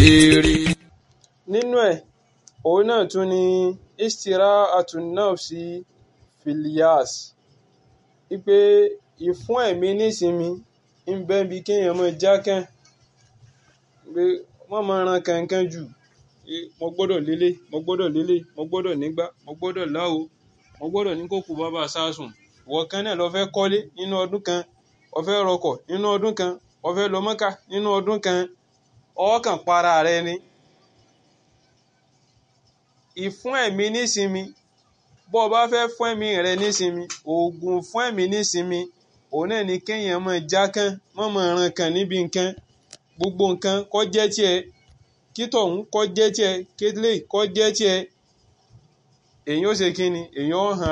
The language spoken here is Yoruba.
béèrè. nínú ẹ̀ òun náà tún ni istira'atun nafsi filias wípé ìfún ẹ̀mí nísinmi ń bẹ́ bí kéèyàn mọ̀ jákàn pé wọ́n máa ran kankan jù mo gbọ́dọ̀ lélẹ̀ mo gbọ́dọ̀ lélẹ̀ mo gbọ́dọ̀ nígbà mo gbọ́dọ̀ láwo mo gbọ́dọ̀ ní kókò bàbá sásùn ìwọ kan náà lọ fẹ́ kọ́lé nínú ọdún kan o fẹ́ rọkọ̀ nínú ọdún kan o fẹ́ lọ Mọ́kà nínú ọdún kan ọkàn para rẹ ni ìfún ẹ̀mí nísinmi bó o bá fẹ́ fún ẹ̀mí rẹ nísinmi oògùn fún ẹ̀mí nísinmi òun náà ni kéèyàn máa jákàn mọ́ máa ran kan níbi nǹkan gbogbo nǹkan kó jẹ́ tiẹ̀ kí tọ̀hún kó jẹ́ tiẹ̀ kélé kó jẹ́ tiẹ̀ èyàn ó ṣe kí ni èyàn ó hàn